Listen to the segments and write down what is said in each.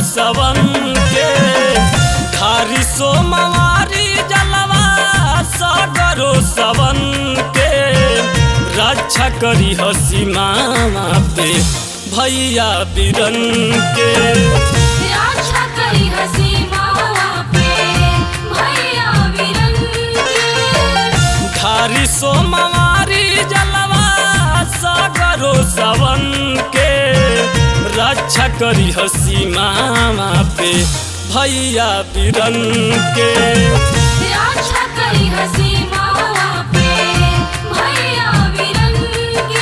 सवन के धारी सोमवारी जलवा सागरो सवन के रक्षा करी हसी मामा पे भैया बिरन के रक्षा करी हसी मावा पे भैया विरन के धारी सोमवारी जलवा सागरो सवन के रक्षा करी हसी मामा पे भैया बिरन के रक्षा करी हसी मावा पे भैया विरन के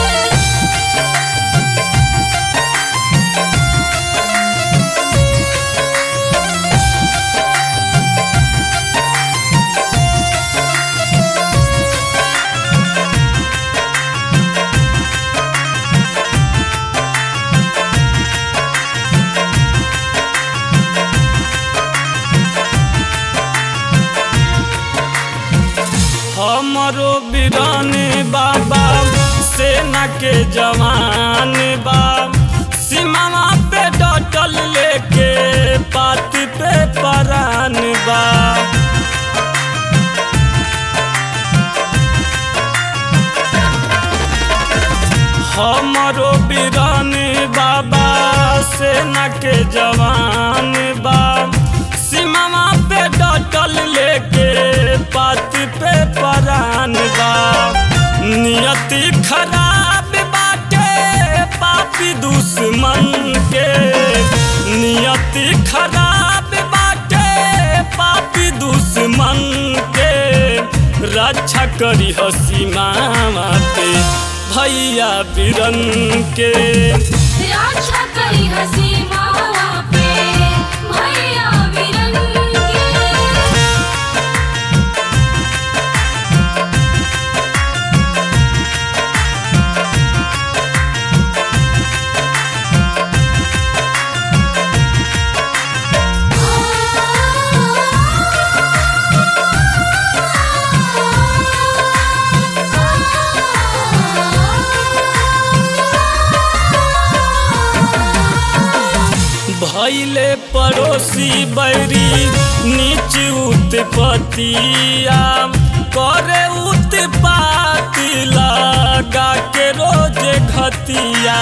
हमरो बिराने बाबा सेना के जवान बा सीमावा पे डटल लेके पाती पे परान बा हमरो बिराने बाबा सेना के जवान बा सीमावा पे डटल लेके पाती पे परान बा नियति खराब बाटे पापी दुश्मन के नियति खराब बाटे पापी दुश्मन के रक्षा करी हसी मामा पे भैया बिरन के रक्षा करी हसी मावा पे भैया विरन के भैले पड़ोसी बैरी नीच उत्पतिया करे उत्पाती लगा के रोज घतिया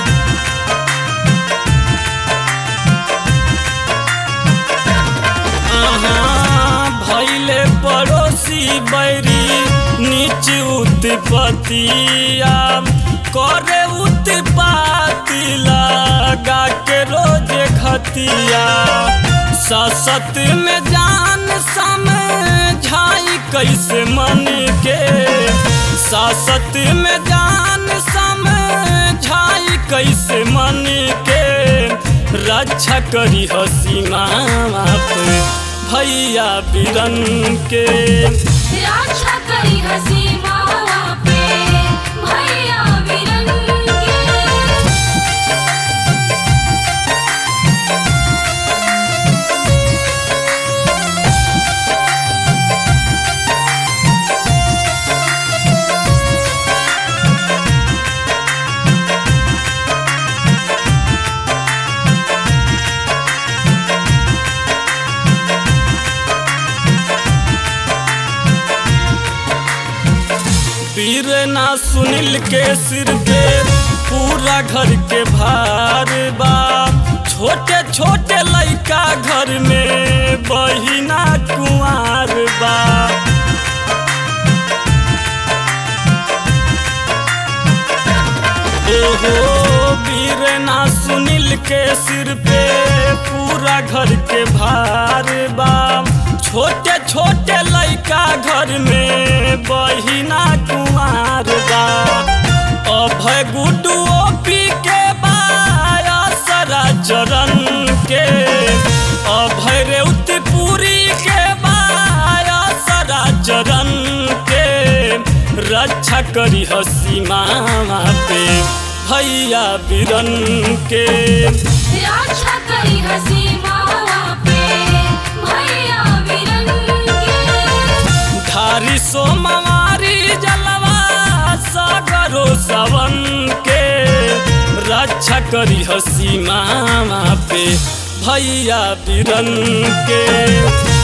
अहाँ भैले पड़ोसी बैरी नीच उत्पतिया करे उत्पाती लगा के रोज घतिया ससत में जान समझाई कैसे मन के सासत में जान समझाई कैसे मन के रक्षा करी हसी मामा पे भैया बिरन के रक्षा करी हसी मावा पे भैया विरन के पीर ना सुनील के सिर पे पूरा घर के भार बा छोटे छोटे लइका घर में बहिना कुंवार बा ओहो वीर ना सुनील के सिर पे पूरा घर के भार बा छोटे छोटे लइका घर में बहिना कुमार बा अभय गुड्डू पी के बाया सरा चरण के अभय रेवतीपुरी के बाया सरा चरण के रक्षा करी हसी मामा पे भैया बिरन के रक्षा करी हसी मावा पे भैया विरन के धारी सोमवारी जलवा सागरो सवन के रक्षा करी हसी मामा पे भैया बिरन के